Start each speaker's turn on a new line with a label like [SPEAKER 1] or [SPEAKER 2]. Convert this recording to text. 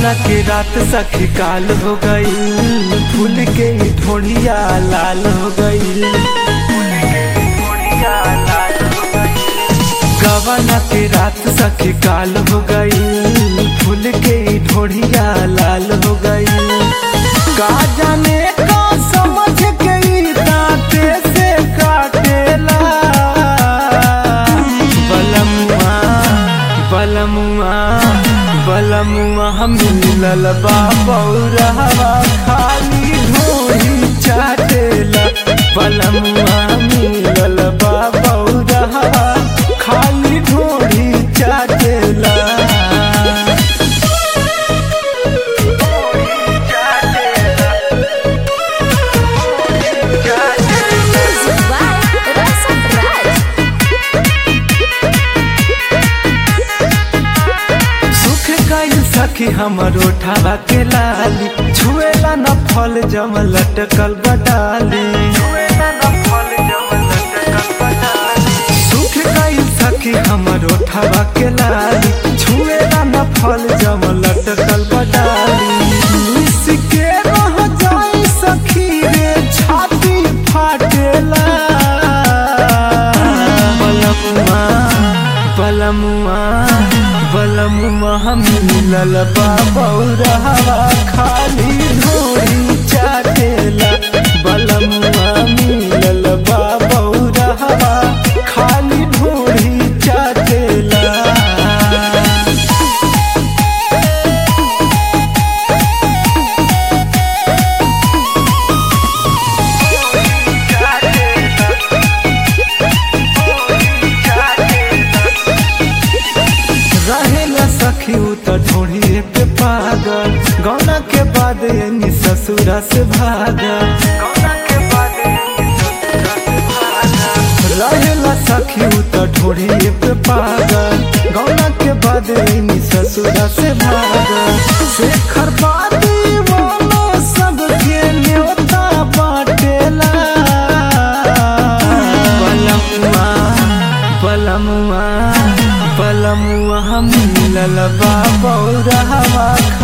[SPEAKER 1] गवना के रात सखी काल हो गई फूल के ढोड़िया लाल हो गई गवना के रात सखी काल हो गई फूल के ढोड़िया लाल हो गई का जाने का समझ के ई दांते से काटेला बलमुआ बलमुआ बलमुआ हम मिलल बा बौरहवा खाली ढोही चाटेला बलमुआ मिलल बा बौरहवा खाली ढोही चाटेला
[SPEAKER 2] Music by Rasa Raj.
[SPEAKER 1] सुख गई सखी हमर ओठावा के लाली छुएला न फल जम लटकल बडाली सुख गई सखी हमर ओठावा के लाली छुएला न फल जम लटकल बडाली इसके रह जाई सखी रे छाती फाटेला बलमुआ बलमुआ बलमुआ हम मिलल बा बौरहवा खाली ढोरी चाटेला बलमुआ मिलल बा बौरहवा खाली ढोरी चाटेला रहेला सखी उ त ढोढ़िए पे पागल गौना के बाद यानी ससुरा से भागल रहेला सखी उ त ढोढ़िए पे पागल गौना के बाद यानी ससुरा से भागल शेखर बादी वाला सबके न्योता बाटेला बलमुआ बलमुआ बलमुआ हम मिलल बा बौरहवा